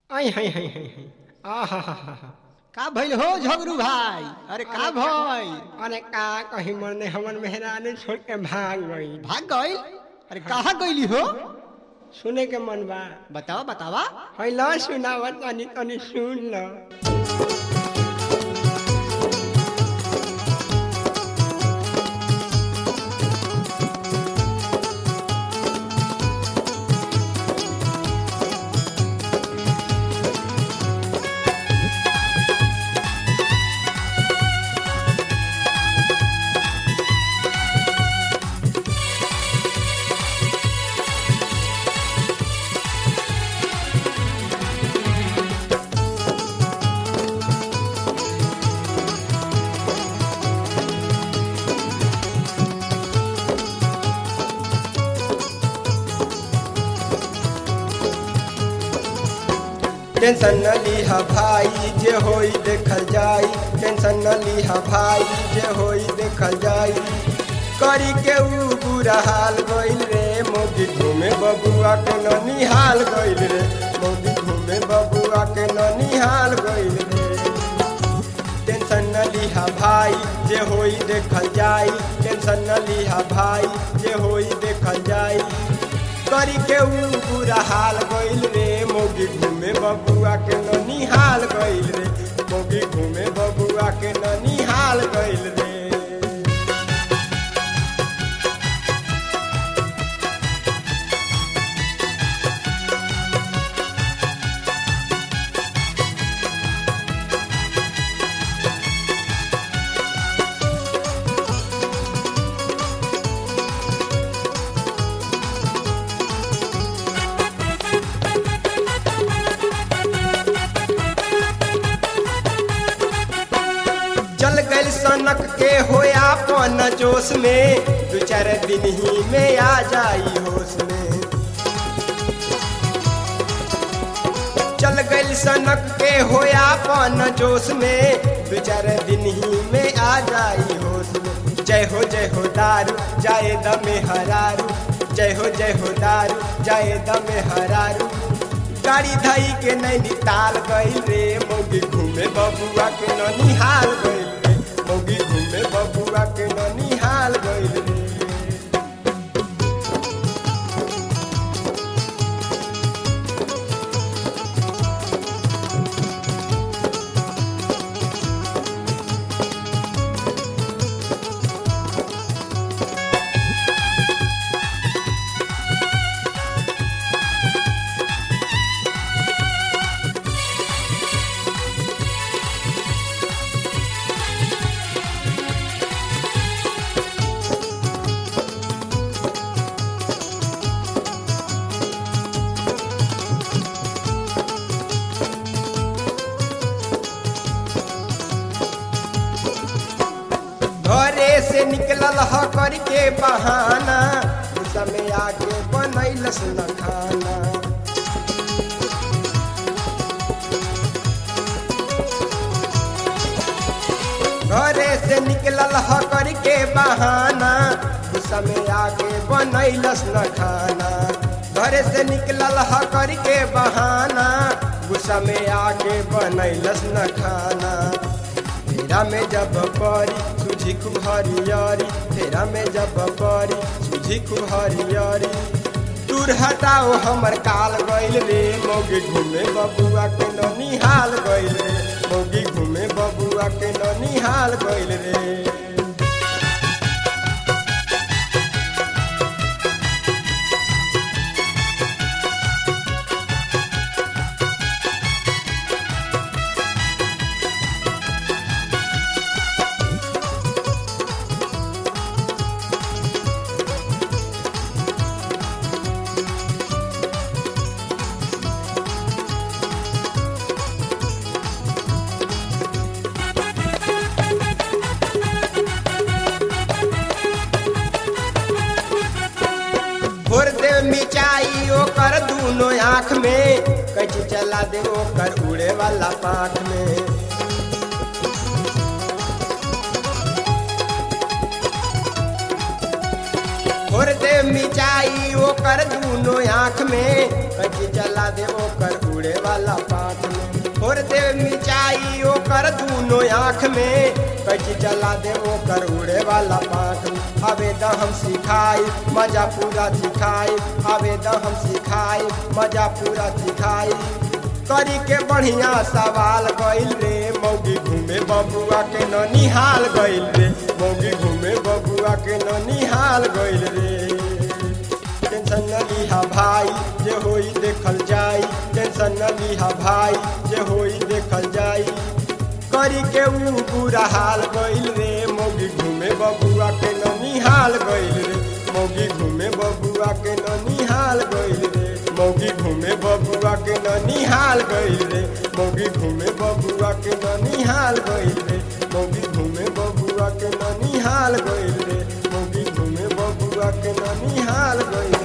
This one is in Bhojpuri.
आई हाय हाय हाय हाय आहा हा हा हा का भइल हो झगरू भाई अरे का भइल अरे का कहीं मरने हमन मेहरानी छोड़ के भाग गई भाग गइल अरे कहाँ गइली हो सुने के मन बा बतावा बतावा है ल सुनावत तनी तनी सुन ल टेंशन न लीहा भाई जे होई देखल जाई टेंशन न लीहा भाई जे होई देखल जाई करी के ऊ बुरा हाल गइल रे मोदी घूमे बबुआ के ननी हाल गइल रे मोदी घूमे बबुआ के ननी हाल गइल रे टेंशन न लीहा भाई जे होई देखल जाई टेंशन न लीहा भाई जे होई देखल जाई करी के ऊ बुरा हाल गइल रे मोगी घूमे बबुआ के ननी हाल गइल रे मोगी घूमे बबुआ के ननी हाल गइल रे चल गइल सनक के होया पन जोश में दू चार दिन ही में आ जाई होश में चल गइल सनक के होया पन जोश में दू चार दिन ही में आ जाई होश में जय हो जय हो दारू जाए दमे हरारू जय हो जय हो दारू जाए दमे हरारू गाड़ी धई के नैनीताल गइल रे मौगी घूमे बबुआ के ननिहाल गइल रे मौगी घूमे बबुआ के ननिहाल गइल रे घरे से निकलल ह करके बहाना गुस्सा में आके बनैलस न खाना घरे से निकलल ह करके बहाना गुस्सा में आके बनैलस न खाना घरे से निकलल ह करके बहाना गुस्सा में आके बनैलस न खाना फेरा में जब परी सूझी खूब हरियरी फेरा में जब परी सूझी खूब हरियरी दूर हटाओ हमर काल गइल रे मौगी घूमे बबुआ के ननी हाल गइल रे मौगी घूमे बबुआ के ननी हाल गइल रे भोर दे मिचाई ओकर दूनो आँख में कैची चला दे ओकर उड़े वाला पाख में भोर दे मिचाई ओकर दूनो आँख में कैची चला दे ओकर उड़े वाला पाख घोर दे मिचाई ओकर दूनो आँख में कैची चला दे ओकर उड़े वाला पाख में अबे द हम सिखाई मजा पूरा सिखाई अबे द हम सिखाई मजा पूरा सिखाई करी के बढ़िया सवाल गइल रे मौगी घूमे बबुआ के ननिहाल गइल रे मौगी घूमे बबुआ के ननिहाल गइल रे टेंशन न लिहा भाई जे होई देखल जाई टेंशन न लिहा भाई जे होई देखल जाई करी के ऊ बुरा हाल गइल रे मौगी घूमे बबुआ के ननिहाल गइल रे मौगी घूमे बबुआ के ननिहाल गइल रे मौगी घूमे बबुआ के ननिहाल गइल रे मौगी घूमे बबुआ के ननिहाल गइल रे मौगी घूमे बबुआ के ननिहाल गइल रे मौगी घूमे बबुआ के ननिहाल गइल